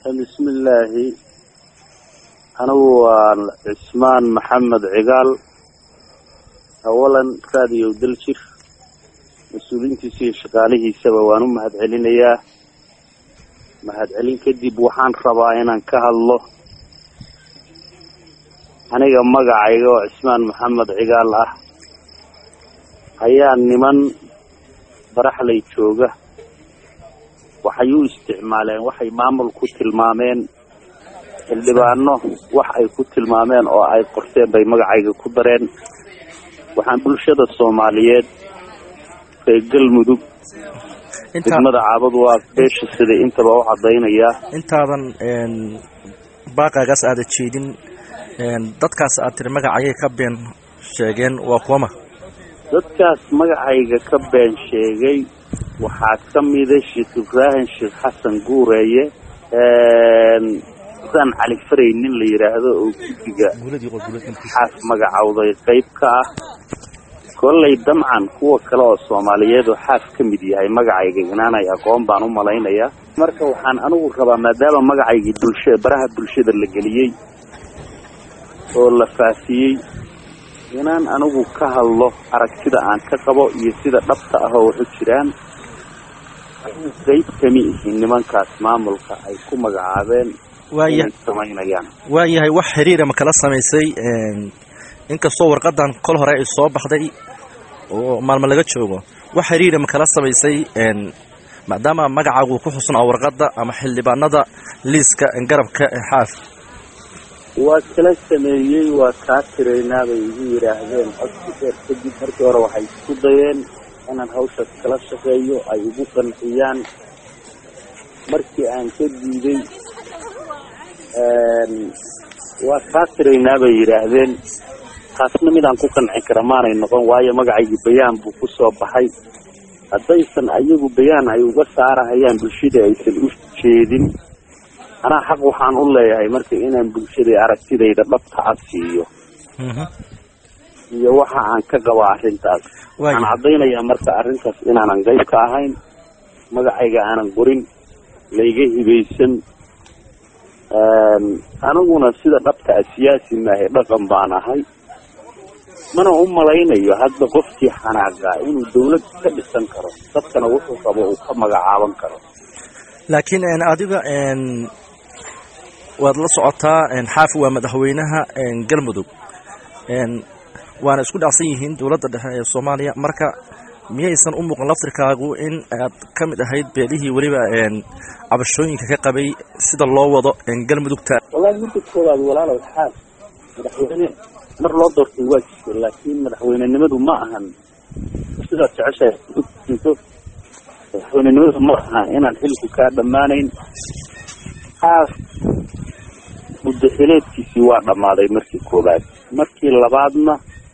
bismillaahi anigu waa cismaan maxamed cigaal awalan raadiyow daljir mas-uuliyiintiisa iyo shaqaalihiisaba waan u mahad celinayaa mahadcelin kadib waxaan rabaa inaan ka hadlo aniga magacayga oo cismaan maxamed cigaal ah ayaa niman baraxlay jooga waxay u isticmaaleen waxay maamul ku tilmaameen xildhibaano wax ay ku tilmaameen oo ay qorteen bay magacayga ku dareen waxaan bulshada soomaaliyeed reer galmudug degmada caabadu waa beesha sida intaba u cadaynayaa intaadan baaqaagaas aada jeedin dadkaas aad tiri magacayay ka been sheegeen waa kuwama dadkaas magacayga ka been sheegay waxaa ka mida sheekh ibraahim sheekh xasan guureeye xusaan cali faray nin la yidhaahdo oo guddiga xaas magacowday qayb ka ah kollay damcan kuwa kale oo soomaaliyeed oo xaas ka mid yahay magacayga inaanay aqoon baan u malaynayaa marka waxaan anigu rabaa maadaama magacaygii bulsha baraha bulshada la geliyey oo la faafiyey inaan anigu ka hadlo aragtida aan ka qabo iyo sida dhabta ah oo waxu jiraan qayb kami ihi nimankaas maamulka ay ku magacaabeen inay samaynayaan waayahay wax xiriira ma kala samaysay inkastoo warqadan kol hore ay soo baxday oo maalmo laga joogo wax xiriira ma kala samaysay maadaama magacaagu ku xusnaa warqadda ama xildhibaanada liiska garabka ee xaaf waa kala sameeyey waa kaa tiraynaa bay igu yidhaahdeen codsi dheer kadib markii hore waxay isku dayeen inaan hawshaas kala shaqeeyo ay igu qanciyaan markii aan ka diiday waa kaa tiraynaa bay yidhaahdeen taasna midaan ku qancin kara maanay noqon waayo magacaygii bayaan buu ku soo baxay haddaysan ayagu bayaan ay uga saarahayaan bulshada aysan u jeedin anaa xaq waxaan u leeyahay marka inaan bulshada aragtidayda dhabta cad siiyo iyo waxa aan ka qabo arrintaas waxaan caddaynayaa marka arrintaas inaanan qayb ka ahayn magacayga aanan qorin layga hibaysan aniguna sida dhabta a siyaasi maahe dhaqan baan ahay mana u malaynayo hadda qofkii xanaaqa inuu dawlad ka dhisan karo dadkana wuxuu qabo uu ka magacaaban karo laakiin adiga waad la socotaa xaafi waa madaxweynaha galmudug waana isku dhacsan yihiin dowladda dhexe ee soomaaliya marka miyaysan u muuqan laftirkaagu in aad ka mid ahayd beelihii weliba cabashooyinka ka qabay sida loo wado galmudugta wallahi midda koowaad walaalow xaas madaxweyne mar loo doortay waa jirta laakiin madaxweynenimadu ma ahan sidaad jeceshahay madaxweynenimadu ma aha inaan xilku kaa dhammaanayn xaas muddaxileedkiisii waa dhammaaday markii koowaad markii labaadna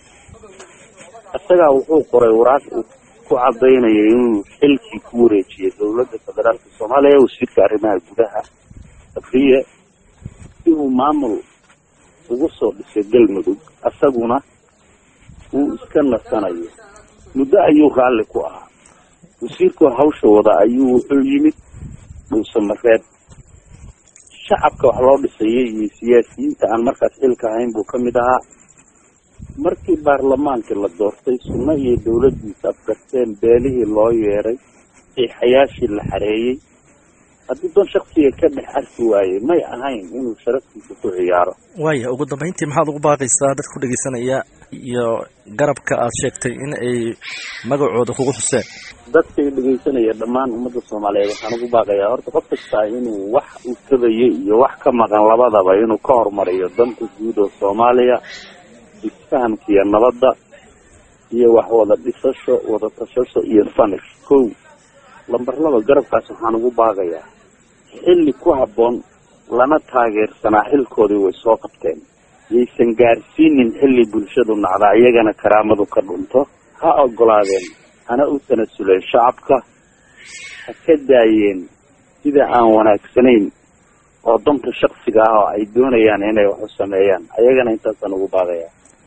isagaa wuxuu qoray waraaq uu ku cadaynaya inuu xilkii ku wareejiyay dowladda federaalka soomaaliya wasiirka arrimaha gudaha afriya si uu maamul ugu soo dhisay galmudug isaguna uu iska nasanayo muddo ayuu raalli ku ahaa wasiirkoo hawsha wada ayuu wuxuu yimid dhuusamareeb shacabka wax loo dhisayay iyo siyaasiyiinta aan markaas xilka ahayn buu ka mid ahaa markii baarlamaankii la doortay sunno iyo dawladdiisa afgarteen beelihii loo yeeray xiixayaashii la xareeyey haddii doon shaksiga ka dhex arki waayey may ahayn inuu sharaftiisa ku ciyaaro waaya ugu dambayntii maxaad ugu baaqaysaa dadka ku dhegeysanaya iyo garabka aad sheegtay in ay magacooda kugu xuseen dadka i dhegeysanaya dhammaan ummadda soomaaliyeed waxaan ugu baaqayaa horta qof kastaa inuu wax uu tabayo iyo wax ka maqan labadaba inuu ka horumariyo danta guud oo soomaaliya isfahamka iyo nabadda iyo wax wada dhisasho wada tashasho iyo fanish kow lambar laba garabkaas waxaan ugu baaqayaa xilli ku habboon lana taageersanaa xilkoodii way soo qabteen yaysan gaarsiinin xilli bulshadu nacdaa iyagana karaamadu ka dhunto ha ogolaadeen hana u tanasuleen shacabka ha ka daayeen sida aan wanaagsanayn oo danta shaksiga ah oo ay doonayaan inay wax u sameeyaan ayagana intaasaan ugu baaqayaa